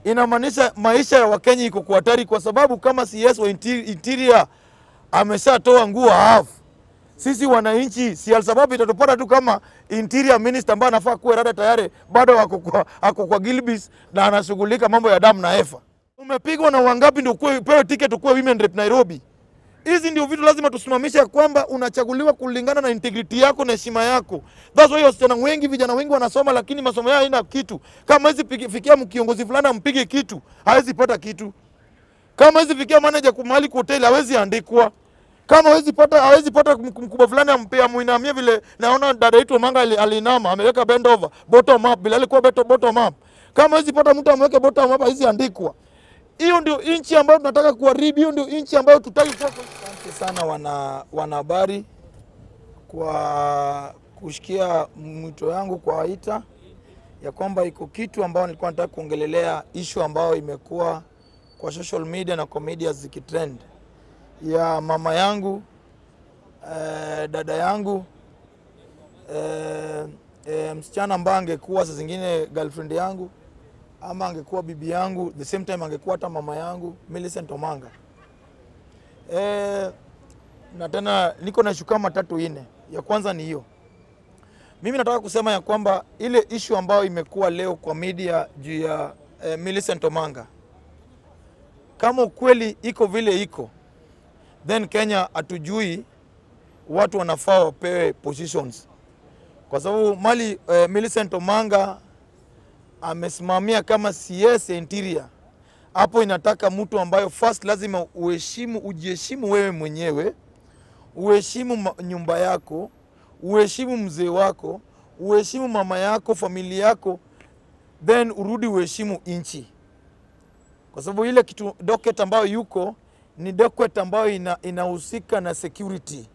inamaanisha maisha ya Wakenya iko kwa hatari, kwa sababu kama CS wa inter- interior ameshatoa nguo half, sisi wananchi si sababu itatupata tu kama interior minister ambaye anafaa kuwa rada tayari bado ako kwa, ako kwa Gilbis na anashughulika mambo ya damu na efa. Umepigwa na wangapi ndio ukuwe- upewe ticket ukuwe women rep Nairobi? Hizi ndio vitu lazima tusimamishe, ya kwamba unachaguliwa kulingana na integrity yako na heshima yako. That's why wasichana wengi, vijana wengi wanasoma, lakini masomo yao haina kitu. Kama hawezi pigi- fikia kiongozi fulani ampige kitu, hawezi pata kitu. Kama hawezi fikia manager kwa mahali kwa hoteli, hawezi andikwa. Kama hawezi pata hawezi pata mk- mkubwa fulani ampe amuinamie, vile naona dada yetu Manga ali- alinama, ameweka bend over bottom up, bila alikuwa beto bottom up. Kama hawezi pata mtu amweke bottom up, hawezi andikwa. Hiyo ndio nchi ambayo tunataka kuharibu, hiyo ndio nchi ambayo tutaki kuwa. Asante sana wana wanahabari kwa kushikia mwito yangu kwa waita ya kwamba iko kitu ambayo nilikuwa nataka kuongelelea issue ambayo imekuwa kwa social media na kwa media zikitrend ya mama yangu eh, dada yangu eh, eh, msichana ambaye angekuwa saa zingine girlfriend yangu ama angekuwa bibi yangu, the same time angekuwa hata mama yangu Millicent Omanga. Eh, na tena niko na shuka matatu ine. Ya kwanza ni hiyo, mimi nataka kusema ya kwamba ile issue ambayo imekuwa leo kwa media juu ya eh, Millicent Omanga, kama ukweli iko vile iko, then Kenya hatujui watu wanafaa wapewe positions, kwa sababu mali eh, Millicent Omanga amesimamia kama CS interior, hapo inataka mtu ambayo first lazima uheshimu, ujiheshimu wewe mwenyewe, uheshimu ma- nyumba yako, uheshimu mzee wako, uheshimu mama yako, familia yako, then urudi uheshimu nchi, kwa sababu ile kitu docket ambayo yuko ni docket ambayo ina, inahusika na security.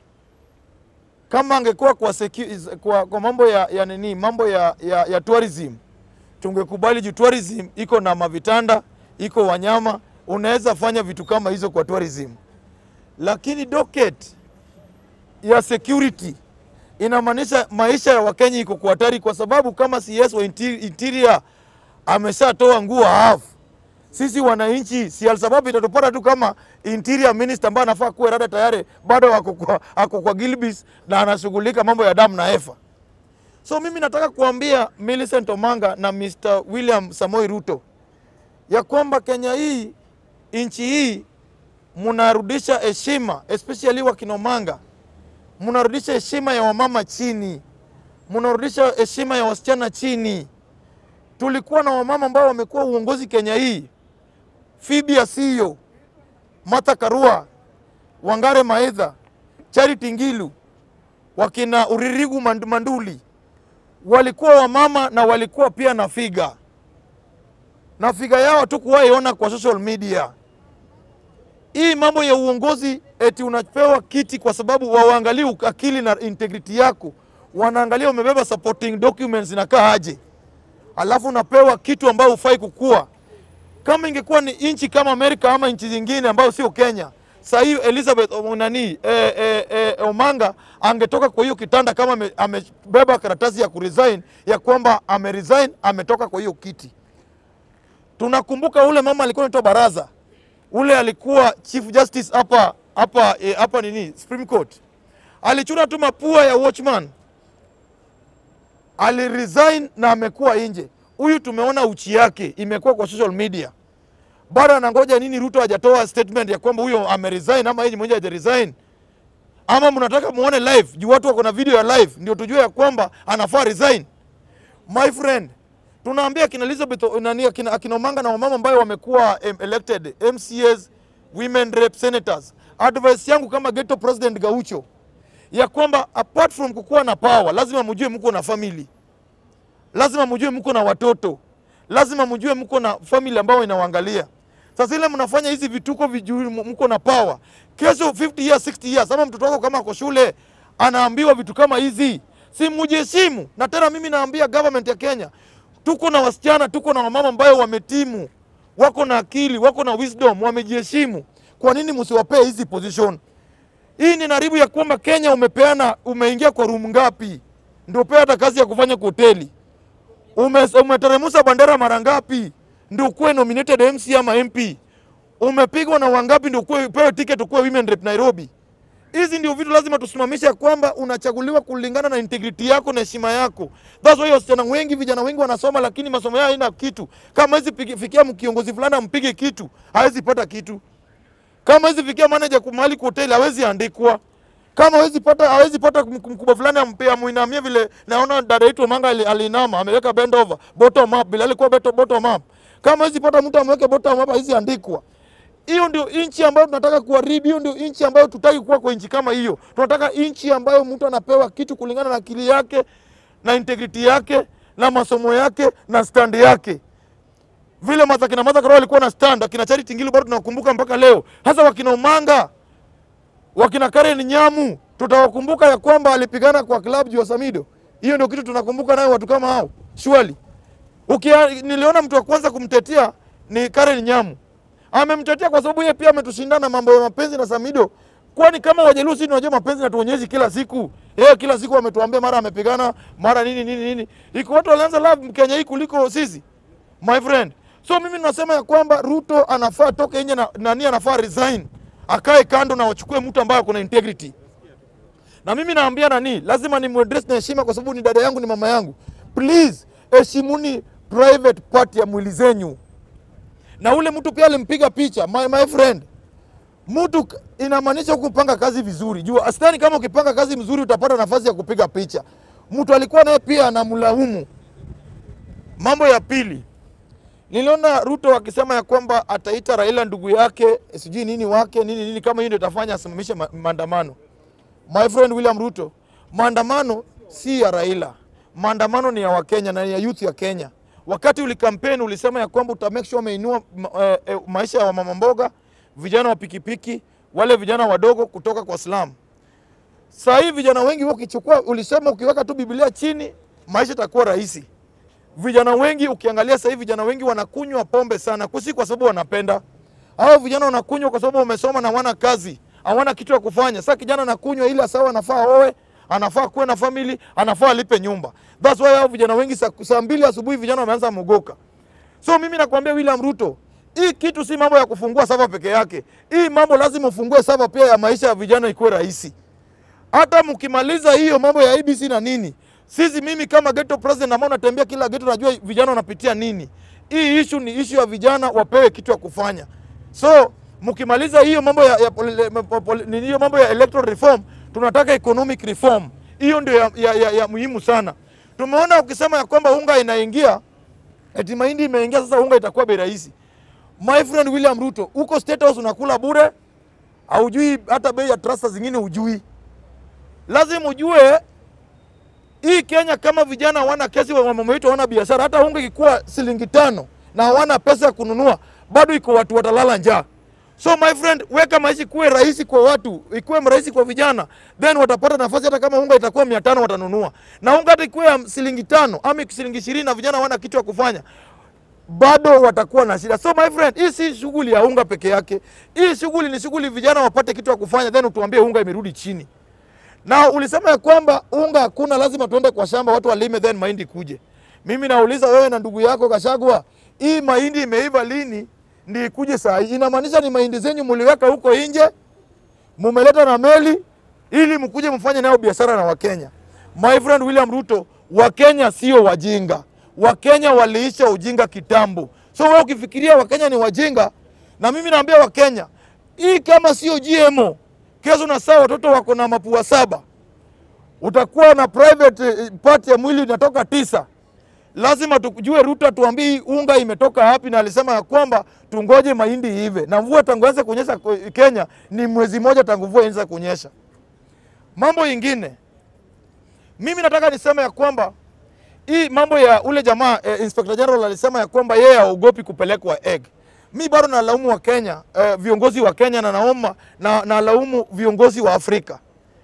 Kama angekuwa kwa, secu- kwa, kwa mambo ya, ya nini mambo ya, ya, ya tourism tungekubali juu tourism iko na mavitanda, iko wanyama, unaweza fanya vitu kama hizo kwa tourism, lakini docket ya security inamaanisha maisha ya Wakenya iko kwa hatari, kwa sababu kama CS wa inter- interior ameshatoa nguo half, sisi wananchi si sababu itatupata tu kama interior minister ambaye anafaa kuwa rada tayari bado ako kwa, ako kwa Gilbis na anashughulika mambo ya damu na efa. So mimi nataka kuambia Millicent Omanga na Mr. William Samoi Ruto ya kwamba Kenya hii nchi hii mnarudisha heshima, especially wakina Omanga, mnarudisha heshima ya wamama chini, mnarudisha heshima ya wasichana chini. Tulikuwa na wamama ambao wamekuwa uongozi Kenya hii, Phoebe Asiyo, Martha Karua, Wangare Maitha, Charity Ngilu, wakina Uririgu Mand- Manduli walikuwa wamama na walikuwa pia na figa na figa yao tu kuwaiona kwa social media. Hii mambo ya uongozi eti unapewa kiti kwa sababu wawaangalie akili na integrity yako, wanaangalia umebeba supporting documents inakaa aje, alafu unapewa kitu ambayo hufai kukua. Kama ingekuwa ni nchi kama Amerika ama nchi zingine ambayo sio Kenya, saa hii Elizabeth Omo- nani eh, eh, eh, Omanga angetoka kwa hiyo kitanda kama ame- amebeba karatasi ya kuresign ya kwamba ameresign, ametoka kwa hiyo kiti. Tunakumbuka ule mama alikuwa anaitwa Baraza, ule alikuwa chief justice hapa hapa eh, hapa nini Supreme Court, alichuna tu mapua ya watchman, aliresign na amekuwa nje. Huyu tumeona uchi yake imekuwa kwa social media bado anangoja nini? Ruto hajatoa statement ya kwamba huyo ameresign ama yeye mwenyewe hajaresign, ama mnataka muone live juu watu wako na video ya live ndio tujue ya kwamba anafaa resign? My friend, tunaambia akina Elizabeth nani, akina, akina Omanga na wamama ambayo wamekuwa em, elected MCAs, women rep, senators, advice yangu kama ghetto president Gaucho ya kwamba apart from kukuwa na power, lazima mjue mko na family, lazima mjue mko na watoto, lazima mjue mko na family ambayo inawaangalia. Sasa ile mnafanya hizi vituko vijui, mko na power, kesho 50 years 60 years, ama mtoto wako kama ako shule anaambiwa vitu kama hizi, si mjiheshimu. Na tena mimi naambia government ya Kenya, tuko na wasichana, tuko na wamama ambayo wametimu, wako na akili, wako na wisdom, wamejiheshimu. Kwa nini msiwapee hizi position? Hii ni naribu ya kwamba Kenya umepeana, umeingia kwa room ngapi ndio pea hata kazi ya kufanya kwa hoteli ume, umeteremusha bandera mara ngapi ndio ukuwe nominated MC ama MP? Umepigwa na wangapi ndio ukuwe upewe ticket ukuwe women rep Nairobi? Hizi ndio vitu lazima tusimamishe, ya kwamba unachaguliwa kulingana na integrity yako na heshima yako. That's why wasichana wengi, vijana wengi wanasoma, lakini masomo yao haina kitu. Kama hizi fikia mkiongozi fulani ampige kitu, hawezi pata kitu. Kama hizi fikia manager mahali kwa hoteli, hawezi andikwa. Kama hawezi pata hawezi pata mkubwa fulani ampea muinamie, vile naona dada yetu Manga alinama, ameweka bend over bottom up, bila alikuwa bottom up. Kama hawezi pata mtu amweke bottom up, hawezi andikwa. Hiyo ndio nchi ambayo tunataka kuharibu. Hiyo ndio nchi ambayo tutaki kuwa kwa nchi kama hiyo. Tunataka nchi ambayo mtu anapewa kitu kulingana na akili yake na integrity yake na masomo yake na stand yake. Vile Martha kina Martha Karua walikuwa na stand, akina Charity Ngilu bado tunawakumbuka mpaka leo. Hasa wakina Omanga, wakina Karen Nyamu, tutawakumbuka ya kwamba alipigana kwa club juu ya Samido. Hiyo ndio kitu tunakumbuka nayo watu kama hao. Surely. Ukia, niliona mtu wa kwanza kumtetea ni Karen Nyamu amemtetea kwa sababu yeye pia ametushindana mambo ya mapenzi na Samido. Kwani kama Wajaluo sisi tunajua mapenzi na tuonyeshi kila siku. Yeye kila siku ametuambia mara amepigana, mara nini nini nini. Iko watu walianza love Kenya hii kuliko sisi. My friend. So mimi nasema ya kwamba Ruto anafaa toke nje na nani anafaa resign. Akae kando na wachukue mtu ambaye kuna integrity. Na mimi naambia nani, lazima ni muaddress na heshima kwa sababu ni dada yangu, ni mama yangu. Please, heshimuni private part ya mwili zenyu na ule mtu pia alimpiga picha my, my friend mtu inamaanisha kupanga kazi vizuri. Jua astani, kama ukipanga kazi mzuri utapata nafasi ya kupiga picha. Mtu alikuwa naye pia anamlaumu. Mambo ya pili, niliona Ruto akisema ya kwamba ataita Raila ndugu yake sijui nini wake nini nini, kama hiyo ndio itafanya asimamishe ma maandamano. My friend William Ruto, maandamano si ya Raila, maandamano ni ya Wakenya na ya youth ya Kenya wakati ulikampeni ulisema ya kwamba uta make sure umeinua ma, e, maisha ya mama mboga, vijana wa pikipiki, wale vijana wadogo kutoka kwa slum. Sasa hivi vijana wengi wao ukichukua, ulisema ukiweka tu Biblia chini maisha itakuwa rahisi. Vijana wengi ukiangalia sasa hivi vijana wengi wanakunywa pombe sana, kusi kwa sababu wanapenda. Hao vijana wanakunywa kwa sababu wamesoma na hawana kazi, hawana kitu ya kufanya. Sasa kijana anakunywa ili asawa, anafaa oe anafaa kuwe na family, anafaa alipe nyumba. That's why hao vijana wengi saa, saa mbili asubuhi vijana wameanza mogoka. So mimi nakwambia William Ruto, hii kitu si mambo ya kufungua sava peke yake. Hii mambo lazima ufungue sava pia ya maisha ya vijana ikuwe rahisi. Hata mkimaliza hiyo mambo ya ABC na nini, sisi mimi kama ghetto president ambao natembea kila ghetto, najua vijana wanapitia nini. Hii issue ni issue ya vijana wapewe kitu ya kufanya. So mkimaliza hiyo mambo ya, ya, ya, hiyo mambo ya electoral reform tunataka economic reform. Hiyo ndio ya, ya, ya, ya muhimu sana. Tumeona ukisema ya kwamba unga inaingia eti mahindi imeingia, sasa unga itakuwa bei rahisi. My friend William Ruto, uko State House unakula bure, haujui hata bei ya trasta zingine hujui. Lazima ujue hii Kenya, kama vijana hawana kesi, wa mama wetu hawana biashara, hata unga ikikuwa shilingi tano na hawana pesa ya kununua, bado iko watu watalala njaa. So my friend, weka maisha kuwe rahisi kwa watu, ikuwe rahisi kwa vijana, then watapata nafasi. Hata kama unga itakuwa mia tano watanunua, na unga hata ikuwe shilingi tano ama shilingi ishirini na vijana wana kitu ya kufanya, bado watakuwa na shida. So my friend, hii si shughuli ya unga peke yake. Hii shughuli ni shughuli vijana wapate kitu ya kufanya, then utuambie unga imerudi chini. Na ulisema ya kwamba unga hakuna, lazima tuende kwa shamba watu walime, then mahindi kuje. Mimi nauliza wewe na ndugu yako Kashagwa, hii mahindi imeiva lini? ndi ikuje saa hii. Inamaanisha ni mahindi zenyu muliweka huko nje, mumeleta na meli ili mkuje mfanye nayo biashara na Wakenya. My friend William Ruto, Wakenya sio wajinga. Wakenya waliisha ujinga kitambo. So wewe ukifikiria Wakenya ni wajinga, na mimi naambia Wakenya hii kama sio GMO, kesho na saa watoto wako na mapua saba, utakuwa na private part ya mwili inatoka tisa lazima tujue Ruto atuambie unga imetoka wapi, na alisema ya kwamba tungoje mahindi ive, na mvua tangu anze kunyesha Kenya ni mwezi moja tangu mvua ianze kunyesha. Mambo ingine, mimi nataka niseme ya kwamba hii mambo ya ule jamaa eh, Inspector General alisema ya kwamba yeye haogopi kupelekwa egg. Mi bado nalaumu wa Kenya eh, viongozi wa Kenya na naomba na nalaumu viongozi wa Afrika.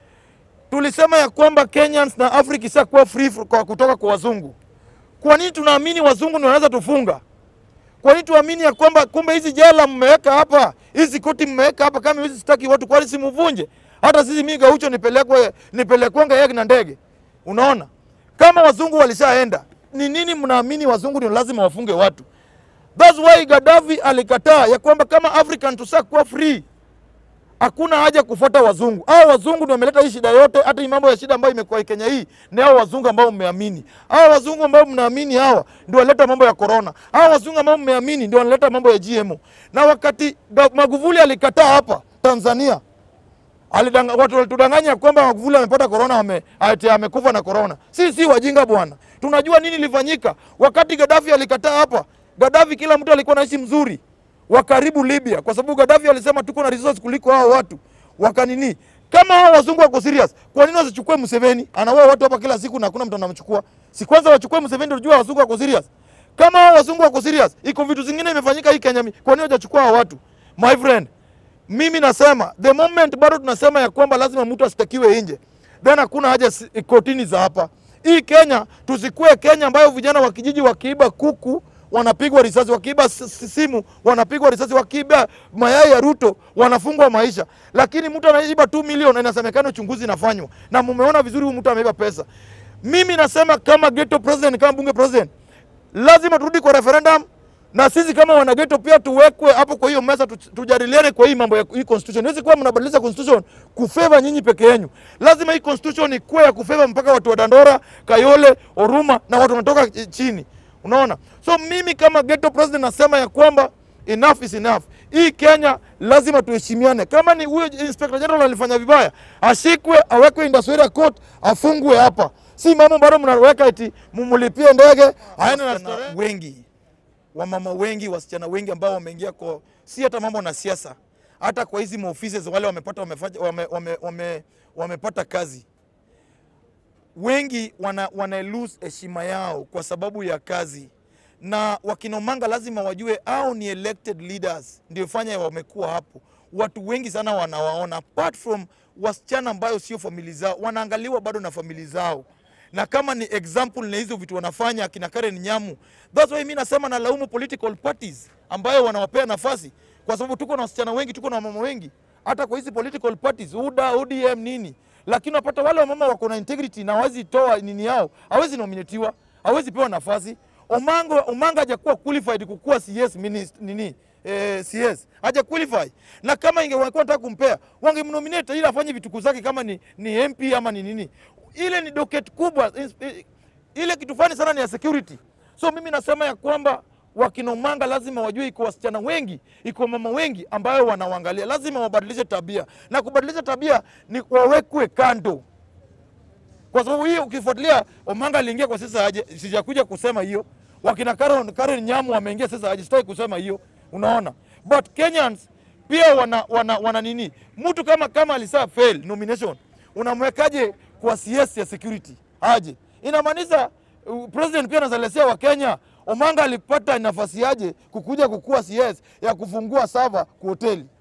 Tulisema ya kwamba Kenyans na Africa isakuwa free kwa kutoka kwa wazungu. Kwa nini tunaamini wazungu ndio wanaweza tufunga? Kwa nini tuamini ya kwamba kumbe hizi jela mmeweka hapa, hizi koti mmeweka hapa, kama hizi sitaki watu, kwani simuvunje? Hata sisi mimi Gaucho nipelekwe nipelekwanga yeye na ndege. Unaona? Kama wazungu walishaenda, ni nini mnaamini wazungu ndio lazima wafunge watu? That's why Gaddafi alikataa ya kwamba kama African tusa kuwa free hakuna haja kufuata wazungu. Hao wazungu ndio wameleta hii shida yote, hata hii mambo ya shida ambayo imekuwa Kenya hii ni hao wazungu ambao mmeamini. Hao wazungu ambao mnaamini hawa ndio waleta mambo ya corona. Hao wazungu ambao mmeamini ndio wanaleta mambo ya GMO. Na wakati da- Magufuli alikataa hapa Tanzania, alidanga, watu walitudanganya kwamba Magufuli amepata corona, ame, ati amekufa na corona. Si si wajinga bwana, tunajua nini ilifanyika wakati Gaddafi alikataa hapa. Gaddafi kila mtu alikuwa naishi mzuri wa karibu Libya, kwa sababu Gaddafi alisema tuko na resource kuliko hao watu wakanini. Kama hao wazungu wako serious, kwa nini wasichukue Museveni? Anaua watu hapa kila siku na hakuna mtu anamchukua. Si kwanza wachukue Museveni ndio tujue wazungu wako serious. Kama hao wazungu wako serious, iko vitu zingine imefanyika hii Kenya, kwa nini hawajachukua hao watu? My friend, mimi nasema the moment bado tunasema ya kwamba lazima mtu asitakiwe nje, then hakuna haja si- kotini za hapa. Hii Kenya tusikue Kenya ambayo vijana wa kijiji wakiiba kuku wanapigwa risasi, wakiiba s- s- simu wanapigwa risasi, wakiiba mayai ya Ruto wanafungwa maisha. Lakini mtu anaiba 2 milioni na inasemekana uchunguzi inafanywa na mumeona vizuri huyu mtu ameiba pesa. Mimi nasema kama ghetto president, kama bunge president, lazima turudi kwa referendum na sisi kama wanageto pia tuwekwe hapo kwa hiyo meza tu- tujadiliane kwa hii mambo ya hii constitution. Hizi kuwa mnabadilisha constitution kufeva nyinyi peke yenu. Lazima hii constitution ikuwe ya kufeva mpaka watu wa Dandora, Kayole, Oruma na watu wanatoka eh, chini. Unaona? So mimi kama ghetto president nasema ya kwamba enough is enough. Hii Kenya lazima tuheshimiane. Kama ni huyo inspector general alifanya vibaya, ashikwe, awekwe industrial court, afungwe hapa. Si mambo bado mnaweka eti mumulipie ndege aende na starehe. wengi wamama wengi, wasichana wengi ambao wameingia kwa si hata mambo na siasa, hata kwa hizi maofisi za wale wamepata wamefanya, wame, wame, wame, wamepata kazi, wengi wana, wana lose heshima yao kwa sababu ya kazi, na wakinomanga lazima wajue au ni elected leaders ndio fanya wamekuwa hapo. Watu wengi sana wanawaona apart from wasichana ambayo sio famili zao, wanaangaliwa bado na famili zao na kama ni example na hizo vitu wanafanya akina Karen Nyamu. That's why mimi nasema nalaumu political parties ambayo wanawapea nafasi, kwa sababu tuko na wasichana wengi, tuko na wamama wengi, hata kwa hizi political parties UDA, ODM nini, lakini unapata wale wamama wako na integrity na hawezi toa nini yao, hawezi nominatiwa, hawezi pewa nafasi. Omango, Omanga hajakuwa qualified kukuwa CS minister, nini eh, CS haja qualify, na kama ingekuwa nataka kumpea wangemnominate ili afanye vituko zake kama ni, ni MP ama ni nini ile ni docket kubwa ins- ile kitu fani sana ni ya security. So mimi nasema ya kwamba wakinomanga lazima wajue iko wasichana wengi, iko mama wengi ambayo wanawangalia, lazima wabadilishe tabia, na kubadilisha tabia ni wawekwe kando, kwa sababu hiyo ukifuatilia, Omanga aliingia kwa sasa aje, sijakuja kusema hiyo. Wakina Karen, Karen Nyamu wameingia sasa aje, sitaki kusema hiyo, unaona, but Kenyans pia wana, wana, wana nini, mtu kama kama alisa fail nomination unamwekaje kwa CS ya security aje? Inamaanisha uh, president pia anazalesia wa Kenya. Omanga alipata nafasi aje kukuja kukuwa CS ya kufungua sava kwa hoteli